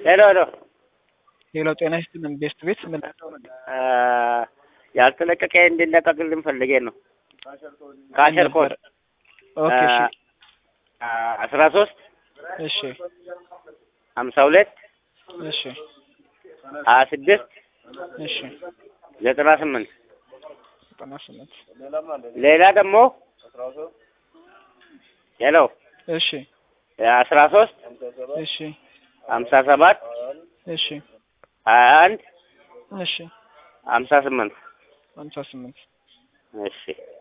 ሄሎ ሄሎ ሄሎ ጤና ይስጥልን ቤስት ቤት ምን አ፣ ያልተለቀቀ እንዲለቀቅልን ፈልጌ ነው። ካሸር ኮድ ኦኬ እሺ አስራ ሶስት እሺ ሀምሳ ሁለት እሺ ሀያ ስድስት እሺ ዘጠና ስምንት ዘጠና ስምንት ሌላ ደግሞ ሄሎ እሺ አስራ ሶስት እሺ ሀምሳ ሰባት እሺ ሀያ አንድ እሺ ሀምሳ ስምንት ሀምሳ ስምንት እሺ